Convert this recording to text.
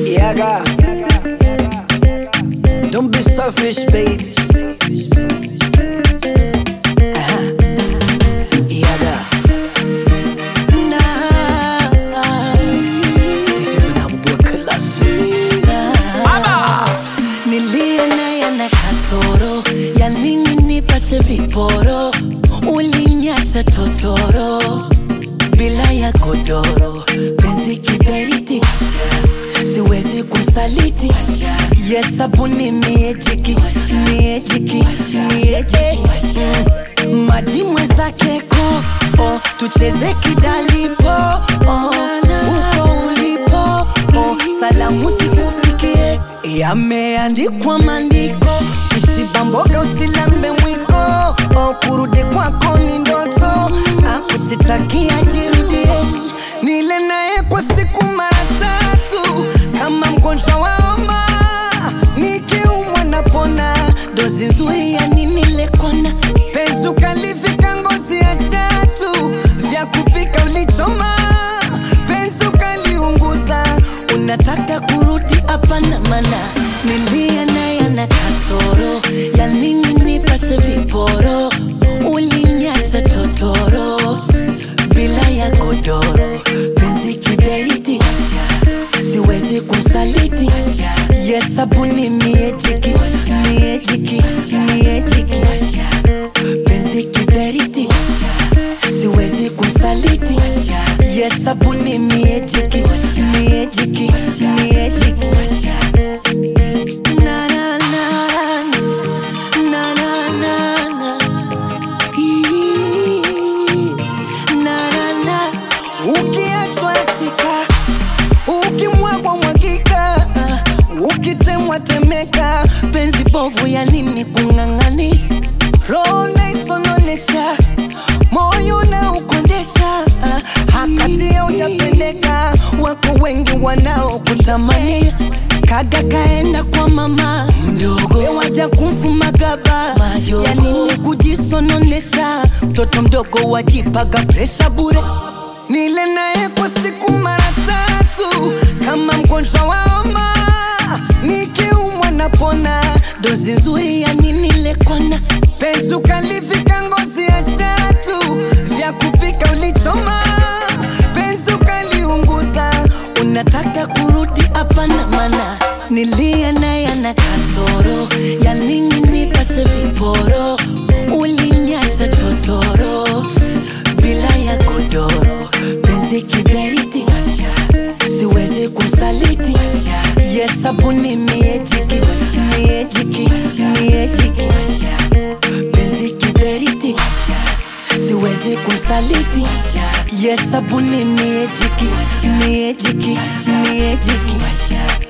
Yaga. Don't be selfish, baby. Uh-huh. Yaga. Nah. This is when I will work classic. Nilie naye na kasoro ya nini nipashe viporo, ulinyacha totoro bila ya godoro, penzi kiberiti, siwezi kumsaliti. Yes, sabuni miejiki, miejiki, miejiki Mm, maji mwenzake ko oh, tucheze kidalipo oh, uko ulipo oh, salamu zikufikie yameandikwa maandiko kishiba mboga usilambe mwiko oh, kurudi kwako ni ndoto akusitakia jirudie nile naye kwa siku mara tatu kama mgonjwa wa homa nikiumwa napona dozi nzuri ya nini lekona penzi ukalivika ngozi ya chatu vya kupika ulichoma penzi ukaliunguza unataka kurudi hapana mana nilia naye na kasoro ya nini nipashe viporo ulinyacha totoro bila ya godoro penzi kiberiti siwezi kumsaliti yes sabuni miejiki miejiki miejiki penzi kiberiti siwezi kumsaliti yes sabuni miejiki miejiki miejiki na na na na na na na Ii, na na na ukiachwa chika ukimwagwa mwagika ukitemwa temeka penzi bovu ya nini kung'ang'ani roho naisononesha moyo na ukondesha hakati ya ujapendeka wako wengi wanaokutamani kaga kaenda kwa mama mdogo waja kumfuma gaba ya nini kujisononesha mtoto mdogo wajipaga presha bure nile naye kwa siku mara tatu kama mgonjwa wa homa nikiumwa napona dozi nzuri ya nini lekona penzi ukalivika ngozi ya chatu vya kupika ulichoma penzi ukaliunguza unataka kurudi hapana mana nilia naye na kasoro ya nini nipashe viporo ulinyacha totoro bila ya godoro penzi kiberiti siwezi kumsaliti yes sabuni miejiki miejiki miejiki penzi kiberiti siwezi kumsaliti yes sabuni miejiki miejiki miejiki